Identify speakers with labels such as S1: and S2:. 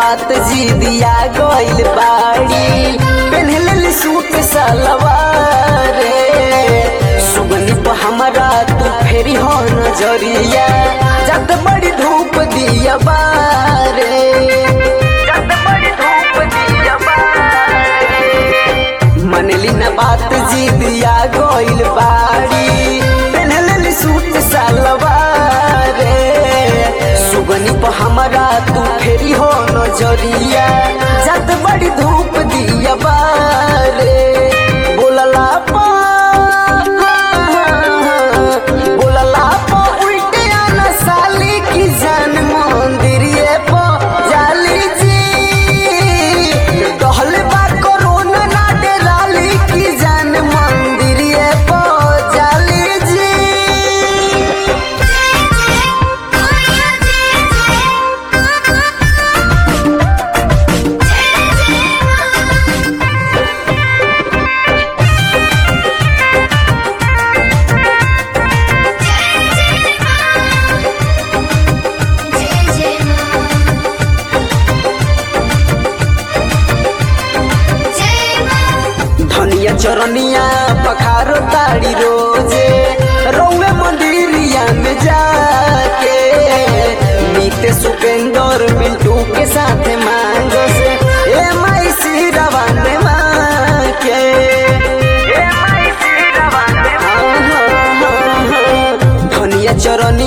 S1: बात जी दिया गइल बाड़ी पेन्हले सूट सलवार सुगनी पर हमरा तू फेरी हो नजरिया जत बड़ी धूप दिया बारे जत बड़ी धूप दिया बारे मनली न बात जी दिया गइल बाड़ी पेन्हले सूट सलवार सुगनी पर हमरा तू फेरी हो नजरिया जत बड़ी धूप दिया बारे बोलला पा बोलला पा उल्टे आना साली की जान मंदिरिए पा जाली जी कहले बा कोरोना ना डेराली की जान मंदिरिए पा जाली जी धनिया चरनिया पखारो ताड़ी रोजे रौवे मंदिरिया में जाके नीते सुपेंदर मिंटू के साथ मांगो से ए माई सिरवा ने माके ए माई सिरवा ने धनिया चरनिया